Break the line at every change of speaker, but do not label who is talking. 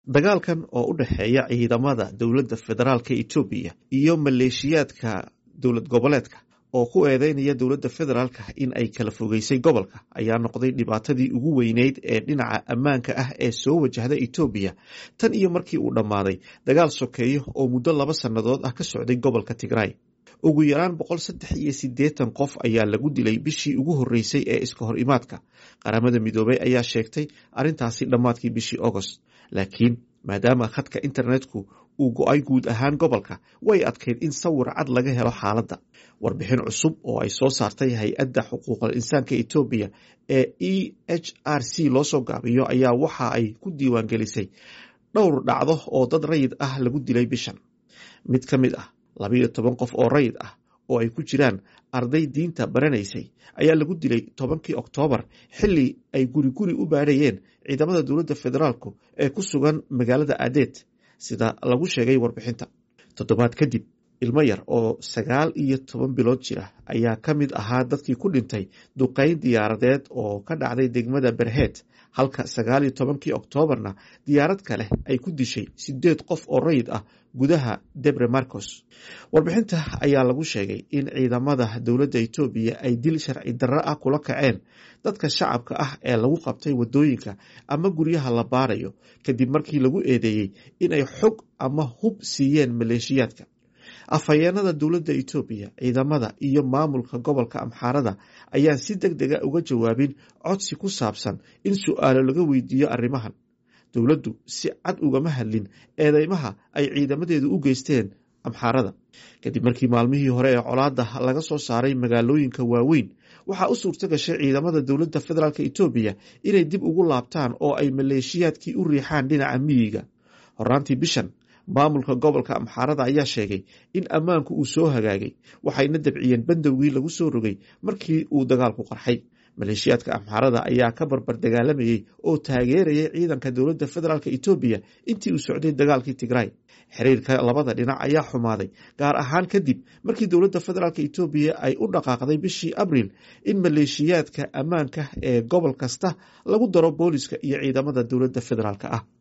dagaalkan oo u dhexeeya ciidamada dowladda federaalka etoobiya iyo maleeshiyaadka dowlad goboleedka oo ku eedeynaya dowladda federaalka in ay kala fogeysay gobolka ayaa noqday dhibaatadii ugu weyneyd ee dhinaca ammaanka ah ee soo wajahda etoobiya tan iyo markii uu dhammaaday dagaal sokeeyo oo muddo laba sannadood ah ka socday gobolka tigray ugu yaraan boqol saddex iyo siddeetan qof ayaa lagu dilay bishii ugu horreysay ee iska hor imaadka qaramada midoobey ayaa sheegtay arrintaasi dhammaadkii bishii agost laakiin maadaama khadka internetku uu go-ay guud ahaan gobolka way adkayd in sawir cad laga helo xaaladda warbixin cusub oo ay soo saartay hay-adda xuquuqal insaanka etoobiya ee e h r c loo soo gaabiyo ayaa waxa ay ku diiwaangelisay dhowr dhacdo oo dad rayid ah lagu dilay bishan mid ka mid ah labayo toban qof oo rayid ah oo ay ku jiraan arday diinta baranaysay ayaa lagu dilay tobankii oktoobar xilli ay guri guri u baadhayeen ciidamada dowladda federaalku ee ku sugan magaalada adeed sida lagu sheegay warbixinta toddobaad kadib ilmo yar oo sagaal iyo toban bilood jira ayaa ka mid ahaa dadkii ku dhintay duqeyn diyaaradeed oo ka dhacday degmada berheed halka sagaal iyo tobankii oktoobarna diyaarad kale ay ku dishay sideed qof oo rayid ah gudaha debre marcos warbixinta ayaa lagu sheegay in ciidamada dowladda etoobiya ay dil sharci darro ah kula kaceen dadka shacabka ah ee lagu qabtay wadooyinka ama guryaha la baarayo kadib markii lagu eedeeyey inay xog ama hub siiyeen maleeshiyaadka afhayeenada dowladda etoobiya ciidamada iyo maamulka gobolka amxaarada ayaan si deg dega uga jawaabin codsi ku saabsan in su-aalo laga weydiiyo arrimahan dowladdu si cad ugama hadlin eedeymaha ay ciidamadeedu u geysteen amxaarada kadib markii maalmihii hore ee colaada laga soo saaray magaalooyinka waaweyn waxaa u suurto gashay ciidamada dowladda federaalk etoobiya inay dib ugu laabtaan oo ay maleeshiyaadkii u riixaan dhinaca miyiga horaantii bishan maamulka gobolka amxaarada ayaa sheegay in ammaanku uu soo hagaagay waxayna dabciyeen bandowgii lagu soo rogay markii uu dagaalku qarxay maleeshiyaadka amxaarada ayaa ka barbar dagaalamayey oo taageerayay ciidanka dowladda federaalk etoobiya intii uu socday dagaalkii tigray xiriirka labada dhinac ayaa xumaaday gaar ahaan kadib markii dowladda federaalk etoobiya ay u dhaqaaqday bishii abriil in maleeshiyaadka ammaanka ee gobol kasta lagu daro booliska iyo ciidamada dowladda federaalk ah